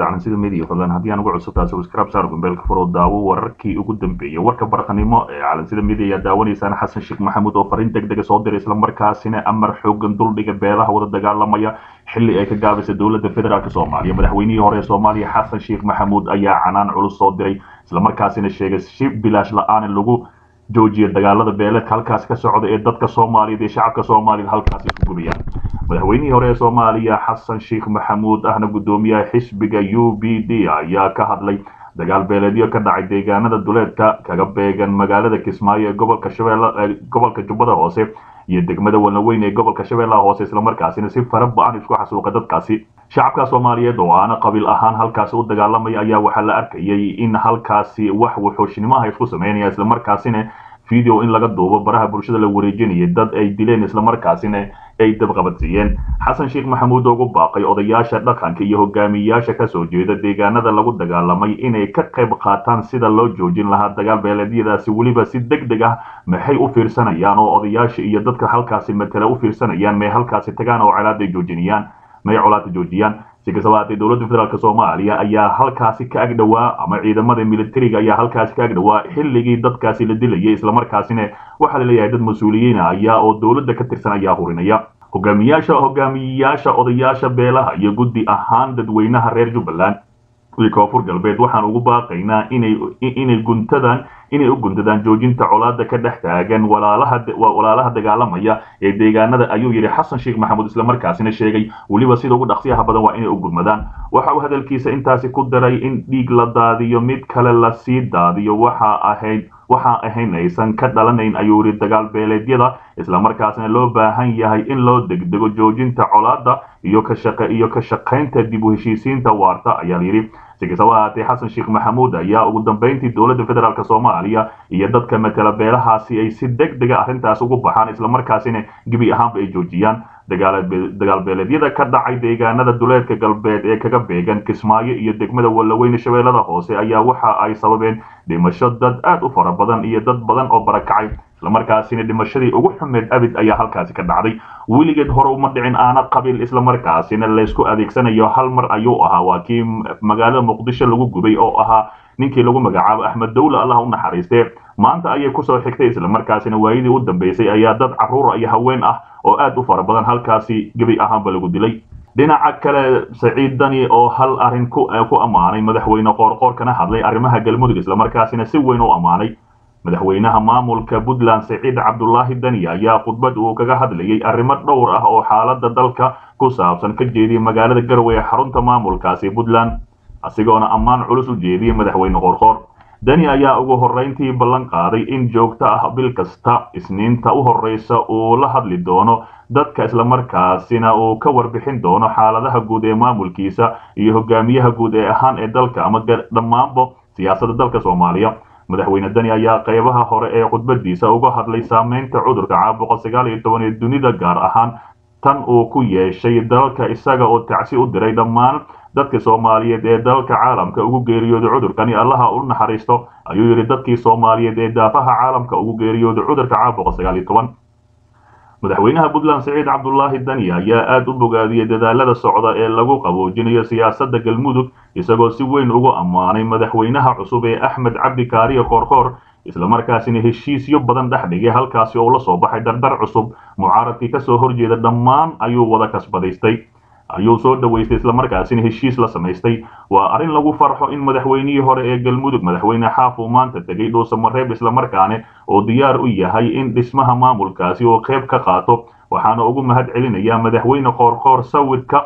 calansida media fadlan haddii aan ugu cusubtaa subscribe saar gumbeelka furo daawo wararkii ugu dambeeyay warka barqanimo ee calansida media ayaa daawanaysaan xasan sheekh maxamuud oo fariin deg dega soo diray islamarkaasina amar xoogan duldhiga beelaha wada dagaalamaya xilli ay ka gaabisay dowladda federaalk soomaaliya madaxweynihii hore ee soomaaliya xasan sheekh maxamuud ayaa canaan culus soo diray islamarkaasina sheegay si bilaash la-aan lagu joojiya dagaalada beeleedka halkaasi ka socda ee dadka soomaaliyeed ee shacabka soomaaliyeed halkaasi isku gubiyaan madaxweynihii hore ee soomaaliya xasan sheekh maxamuud ahna guddoomiyaha xisbiga u b d ayaa ka hadlay dagaal beeleedyo ka dhacay deegaanada duleedka kaga beegan magaalada kismaayo ee gobolka shabeelle gobolka jubbada hoose iyo degmada walaweyn ee gobolka shabeellaha hoose islamarkaasina si fara ba-an isku xasuuqa dadkaasi shacabka soomaaliyeed oo aana qabiil ahaan halkaasi u dagaalamaya ayaa waxaa la arkayay in halkaasi wax wuxuushnimaha isku sameynaya islamarkaasina video in laga duubo baraha bulshada la wareejinayay dad ay dileen islamarkaasina ay dabqabadsiiyeen xasan sheekh maxamuud ugu baaqay odayaasha dhaqanka iyo hogaamiyayaasha kasoo jeeda deegaanada lagu dagaalamay inay ka qayb qaataan sida loo joojin lahaa dagaal beeleedyadaasi weliba si deg deg ah maxay u fiirsanayaan oo odayaasha iyo dadka halkaasi matala u fiirsanayaan may halkaasi tagaan oo colaada joojinayaan may colaada joojiyaan si kastaba haatee dowladda federaalk soomaaliya ayaa halkaasi ka agdhowaa ama ciidamada militariga ayaa halkaasi ka agdhowaa xilligii dadkaasi la dilayay islamarkaasina waxaa laleeyahay dad mas-uuliyiina ayaa oo dowladda ka tirsan ayaa hurinaya hogaamiyaasha hogaamiyayaasha odayaasha beelaha iyo guddi ahaan dadweynaha reer jubbaland iyo koonfur galbeed waxaan ugu baaqaynaa inay inay guntadan inay u guntadaan joojinta colaada ka dhex taagan walaalaha walaalaha dagaalamaya ee deegaanada ayuu yidhi xasan sheekh maxamuud islamarkaasina sheegay weliba sida ugu dhaqsiyaha badan waa inay u gurmadaan waxa uu hadalkiisa intaasi ku daray in dhiig la daadiyo mid kale lasii daadiyo waxa ahayd waxaa ahayn aysan ka dhalanayn ayuu yidhi dagaal beeleedyada islamarkaasina loo baahan yahay in loo degdego joojinta colaada iyo ka shaqe iyo ka shaqaynta dib u heshiisiinta waarta ayaa layidhi si kastaba haatee xasan sheekh maxamuud ayaa ugu dambeyntii dowladda federaalk soomaaliya iyo dadka matala beelahaasi ay si deg dega arrintaas ugu baxaan islamarkaasina gebi ahaanba ay joojiyaan dagaal beeleedyada ka dhacay deegaanada duleedka galbeed ee kaga beegan kismaayo iyo degmada wallaweyne shabeellada hoose ayaa waxa ay sababeen dhimasho dad aad u fara badan iyo dad badan oo barakacay islamarkaasina dhimashadii ugu xumeed abid ayaa halkaasi ka dhacday weligeed hore uma dhicin aana qabiil islamarkaasina laysku adeegsanayo hal mar ayuu ahaa waa kii magaalada muqdisho lagu gubay oo ahaa ninkii lagu magacaabo axmed dawle allah u naxariistee maanta ayay kusoo xigtay islamarkaasina waayadii u dambeysay ayaa dad caruura iyo haween ah oo aad u fara badan halkaasi gebi ahaanba lagu dilay dhinaca kale saciid dani oo hal arrin ku ammaanay madaxweyne qoorqoor kana hadlay arrimaha galmudug islamarkaasina si weyn u ammaanay madaxweynaha maamulka puntland saciid cabdulaahi dani ayaa khudbad uu kaga hadlayay arrimo dhowr ah oo xaalada dalka ku saabsan ka jeediyay magaalada garowe ee xarunta maamulkaasi puntland asigoona ammaan culus u jeediyey madaxweyne qoorqoor dani ayaa ugu horrayntii ballan qaaday in joogto ah bil kasta isniinta u horreysa uu la hadli doono dadka islamarkaasina uu ka warbixin doono xaaladaha guud ee maamulkiisa iyo hogaamiyaha guud ee ahaan ee dalka ama dhammaanba siyaasadda dalka soomaaliya madaxweyne dani ayaa qaybaha hore ee khudbadiisa uga hadlay saameynta cudurka caabuqa sagaal iyo toban ee dunida gaar ahaan tan uu ku yeeshay dalka isaga oo tacsi u diray dhammaan dadka soomaaliyeed ee dalka caalamka ugu geeriyooday cudurkani allaha u naxariisto ayuu yidhi dadkii soomaaliyeed ee daafaha caalamka ugu geeriyooday cudurka caabuqa sagaal iyo toban madaxweynaha puntland saciid cabdulaahi dani ayaa aada u bogaadiyey dadaalada socda ee lagu qaboojinayo siyaasadda galmudug isagoo si weyn ugu ammaanay madaxweynaha cusub ee axmed cabdi kaariye koorkoor islamarkaasina heshiisyo badan dhex dhigay halkaasi oo la soo baxay dardar cusub mucaaradkii kasoo horjeeda dhammaan ayuu wada kasbadaystay ayuu soo dhaweystay islamarkaasina heshiis la samaystay waa arrin lagu farxo in madaxweynihii hore ee galmudug madaxweyne xaaf uu maanta tegay dhuusamareeb islamarkaane oo diyaar u yahay in dhismaha maamulkaasi uu qayb ka qaato waxaana ugu mahad celinayaa madaxweyne qoorqoor sawirka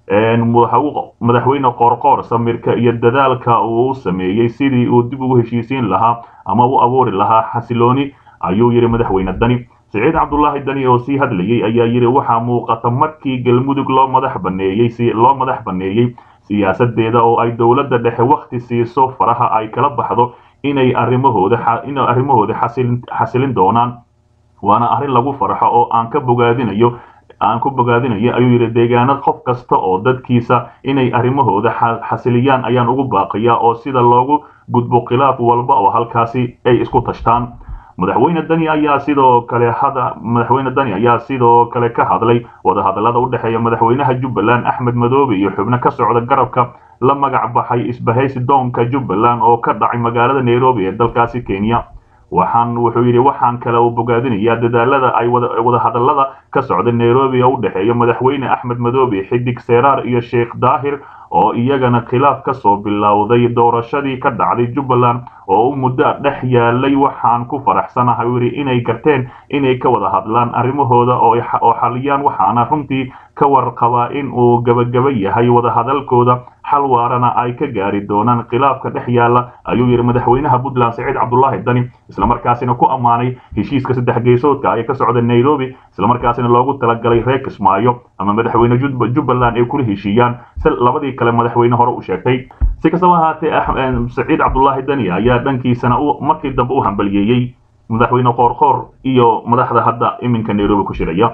madaxweyne qoorqoor samirka iyo dadaalka uu sameeyey sidii uu dib ugu heshiisiin lahaa ama u abuuri lahaa xasilooni ayuu yidhi madaxweyne dani saciid cabdulaahi dani oo sii hadlayay ayaa yidhi waxaa muuqata markii galmudug loo madax baneeyey loo madax baneeyey siyaasadeeda oo ay dowladda dhexe wakhti siiso faraha ay kala baxdo inay arrimahooda inay arrimahooda xasilin doonaan waana arrin lagu farxo oo aan ka bogaadinayo aan ku bogaadinayo ayuu yidhi deegaanad qof kasta oo dadkiisa inay arrimahooda xasiliyaan ayaan ugu baaqayaa oo sida loogu gudbo khilaaf walba oo halkaasi ay isku tashtaan madaxweyne dani ayaa sidoo kale hada madaxweyne dani ayaa sidoo kale ka hadlay wadahadallada u dhexeeya madaxweynaha jubbaland axmed madoobe iyo xubno ka socda garabka la magac baxay isbahaysi doonka jubbaland oo ka dhacay magaalada nairobi ee dalkaasi kenya waxaan wuxuu yidhi waxaan kale uu bogaadinayaa dadaalada ay wadahadallada ka socda nairobi oo u dhexeeya madaxweyne axmed madoobe xidig seeraar iyo sheekh daahir oo iyagana khilaaf ka soo bilowday doorashadii ka dhacday jubbaland oo u muddo dhex yaalay waxaan ku faraxsanahay uu yidhi inay garteen inay ka wada hadlaan arrimahooda oo xaliyaan waxaana runtii ka warqabaa in uu gabagaba yahay wadahadalkooda xal waarana ay ka gaari doonaan khilaafka dhex yaala ayuu yidhi madaxweynaha puntland saciid cabdulaahi dani islamarkaasina ku ammaanay heshiiska saddex geesoodka ee ka socda nairobi islamarkaasina loogu talagalay reer kismaayo ama madaxweyne jubbaland ay kula heshiiyaan si labadii kale madaxweyne hore u sheegtay si kastaba ahaatee saciid cabdulaahi dani ayaa dhankiisana markii dambe u hambaliyeeyey madaxweyne qoorqoor iyo madaxda hadda iminka nairobi ku shiraya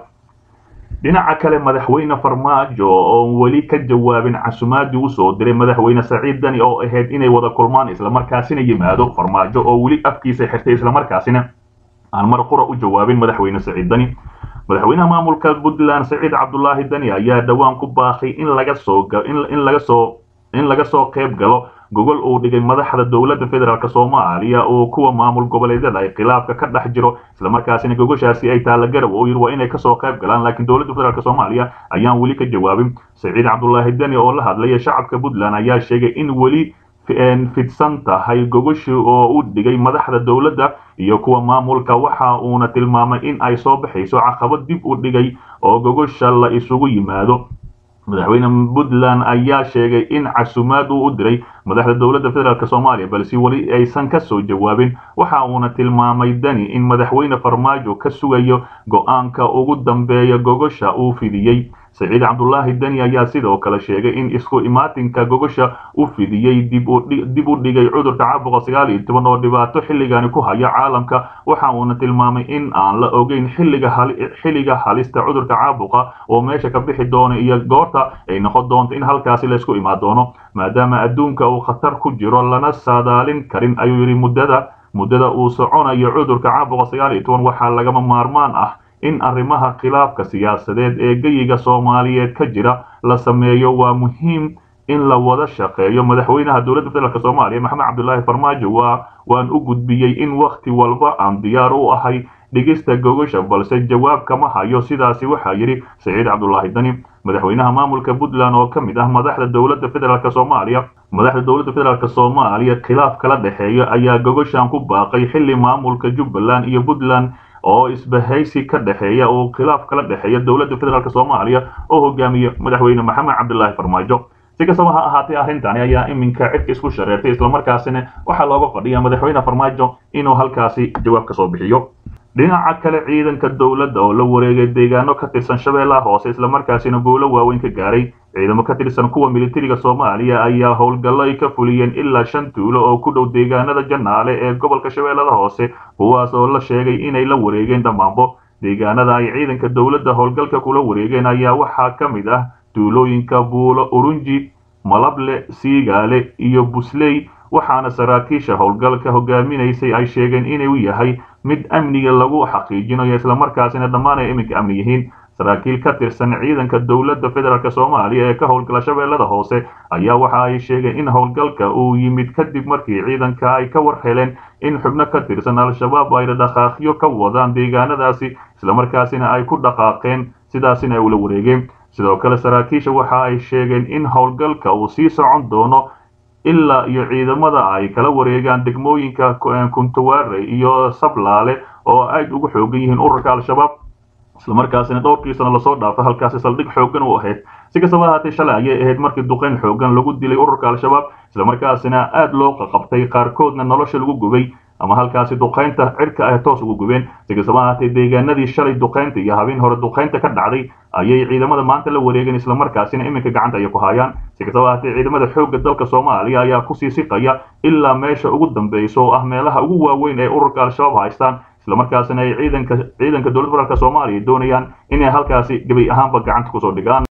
dhinaca kale madaxweyne farmaajo oo weli ka jawaabin casumaadii usoo diray madaxweyne saciid dani oo ahayd inay wada kulmaan islamarkaasina yimaado farmaajo oo weli afkiisa xirtay islamarkaasina aan mar qura u jawaabin madaxweyne saciid dani madaxweynaha maamulka puntland saciid cabdulaahi dani ayaa dhowaan ku baaqay in laga soo in laga soo in laga soo qayb galo gogol uu dhigay madaxda dowladda federaalk soomaaliya oo kuwa maamul goboleedyada ay khilaafka ka dhex jiro islamarkaasina gogoshaasi ay taalla garab oo yidhi waa inay kasoo qayb galaan laakiin dowladda federaalk soomaaliya ayaan weli ka jawaabin saciid cabdulaahi deni oo la hadlaya shacabka puntland ayaa sheegay in weli fidsan tahay gogoshi oo u dhigay madaxda dowladda iyo kuwa maamulka waxa uuna tilmaamay in ay soo baxayso caqabad dib u dhigay oo gogosha la isugu yimaado madaxweyne puntland ayaa sheegay in casumaad uu u diray madaxda dowladda federaalk soomaaliya balse weli aysan ka soo jawaabin waxa uuna tilmaamay dani in madaxweyne farmaajo ka sugayo go-aanka ugu dambeeya gogosha uu fidiyey saciid cabdulaahi deni ayaa sidoo kale sheegay in isku imaatinka gogosha u fidiyey dib u dhigay cudurka caabuqa sagaal iyo toban oo dhibaato xilligani ku haya caalamka waxa uuna tilmaamay in aan la ogeyn xilliga halista cudurka caabuqa oo meesha ka bixi doono iyo goorta ay noqon doonto in halkaasi laysku imaan doono maadaama adduunka uu khatar ku jiro lana saadaalin karin ayuu yidhi muddada muddada uu soconayo cudurka caabuqa sagaal iyo toban waxaa lagama maarmaan ah in arrimaha khilaafka siyaasadeed ee geyiga soomaaliyeed ka jira la sameeyo waa muhiim in la wada shaqeeyo madaxweynaha dowladda federaalk soomaaliya maxamed cabdulaahi farmaajo waa waan u gudbiyey in wakhti walba aan diyaar u ahay dhigista gogosha balse jawaab kama hayo sidaasi waxaa yidhi saciid cabdulaahi dani madaxweynaha maamulka puntland oo ka mid ah madaxda dowladda federaalk soomaaliya madaxda dowladda federaalk soomaaliya khilaaf kala dhexeeya ayaa gogoshan ku baaqay xilli maamulka jubbaland iyo puntland oo isbahaysi ka dhexeeya oo khilaaf kala dhexeeya dowladda federaalk soomaaliya oo hogaamiya madaxweyne maxamed cabdulaahi farmaajo si kastaba ha ahaatee arrintani ayaa iminka cidka isku shareertay islamarkaasina waxaa looga fadhiya madaxweyne farmaajo inuu halkaasi jawaab ka soo bixiyo dhinaca kale ciidanka dowladda oo la wareegay deegaano ka tirsan shabeellaha hoose islamarkaasina guulo waaweyn ka gaaray ciidamo ka tirsan kuwa militariga soomaaliya ayaa howlgallo ay ka fuliyeen ilaa shan tuulo oo ku dhow deegaanada janaale ee gobolka shabeellada hoose kuwaas oo la sheegay inay la wareegeen dhammaanbo deegaanada ay ciidanka dowladda howlgalka kula wareegeen ayaa waxaa ka mid ah tuulooyinka buulo urunji malable siigaale iyo busley waxaana saraakiisha howlgalka hogaaminaysay ay sheegeen inuu yahay mid amniga lagu xaqiijinayo islamarkaasina dhammaan ay iminka amni yihiin saraakiil ka tirsan ciidanka dowladda federaalk soomaaliya ee ka howlgala shabeellada hoose ayaa waxa ay sheegeen in howlgalka uu yimid kadib markii ciidanka ay ka war heleen in xubno ka tirsan al-shabaab ay dhaqaaqyo ka wadaan deegaanadaasi islamarkaasina ay ku dhaqaaqeen sidaasina ay ula wareegeen sidoo kale saraakiisha waxa ay sheegeen in howlgalka uu sii socon doono ilaa iyo ciidamada ay kala wareegaan degmooyinka kuntawaare iyo sablaale oo aad ugu xoogan yihiin ururka al-shabaab islamarkaasina dhowrkii sano lasoo dhaafay halkaasi saldhig xoogan u ahayd si kastaba ahaatee shalay ayay ahayd markii duqeyn xoogan lagu dilay ururka al-shabaab islamarkaasina aad loo qaqabtay qaarkoodna nolosha lagu gubay ama halkaasi duqaynta cirka ah toos ugu gubeen si kastaba ahaatee deegaanadii shalay duqaynta iyo habeen hore duqaynta ka dhacday ayay ciidamada maanta la wareegeen islamarkaasina iminka gacanta ay ku hayaan si kastaba ahaatee ciidamada xoogga dalka soomaaliya ayaa kusii siqaya ilaa meesha ugu dambeysa oo ah meelaha ugu waaweyn ee ururka al-shabaab haystaan islamarkaasina ay ciidanka ciidanka dowladda federaalk soomaaliya doonayaan inay halkaasi gebi ahaanba gacanta kusoo dhigaan